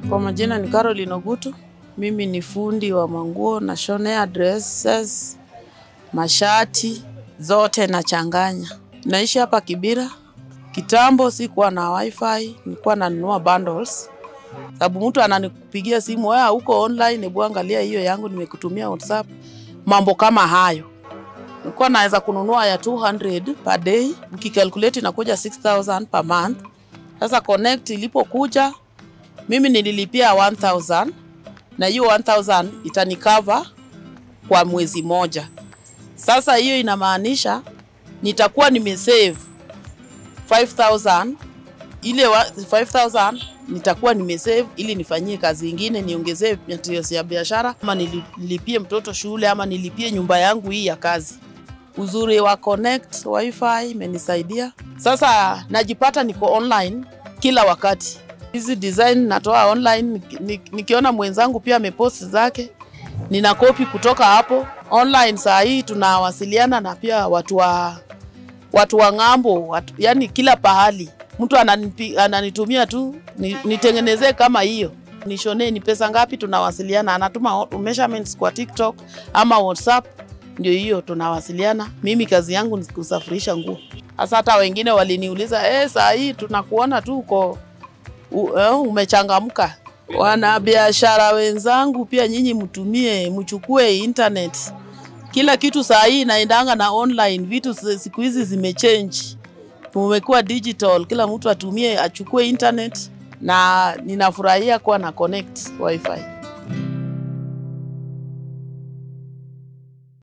Kwa majina ni Caroline Ogutu. Mimi ni fundi wa manguo na shonea dresses, mashati zote nachanganya. Naishi hapa Kibira. Kitambo sikuwa na wifi, nilikuwa nanunua bundles. Sababu mtu ananipigia simu, wewe uko online, hebu angalia hiyo yangu nimekutumia WhatsApp. Mambo kama hayo. Nilikuwa naweza kununua ya 200 per day, ukicalculate inakuja 6000 per month. Sasa Connect ilipokuja mimi nililipia 1000 na hiyo 1000 itanikava kwa mwezi moja. Sasa hiyo inamaanisha nitakuwa nimesave 5000 ile wa- 5000 nitakuwa nimesave ili nifanyie kazi ingine, niongezee materials ya biashara, ama nili- nilipie mtoto shule, ama nilipie nyumba yangu hii ya kazi. Uzuri wa Connect wifi imenisaidia sasa, najipata niko online kila wakati. Hizi design natoa online, nik- nik- nikiona mwenzangu pia amepost zake, nina kopi kutoka hapo online. Saa hii tunawasiliana na pia watu wa watu wa ng'ambo, watu, yani kila pahali mtu ananipi, ananitumia tu ni- nitengenezee kama hiyo nishonee, ni pesa ngapi, tunawasiliana. Anatuma o- measurements kwa TikTok ama WhatsApp, ndio hiyo tunawasiliana. Mimi kazi yangu ni kusafirisha nguo. Sasa hata wengine waliniuliza eh, saa hii tunakuona tu uko u- eh, umechangamka. Wanabiashara wenzangu pia nyinyi mtumie, mchukue internet. Kila kitu saa hii inaendanga na online, vitu si- siku hizi zimechange, umekuwa digital. Kila mtu atumie, achukue internet, na ninafurahia kuwa na connect wifi.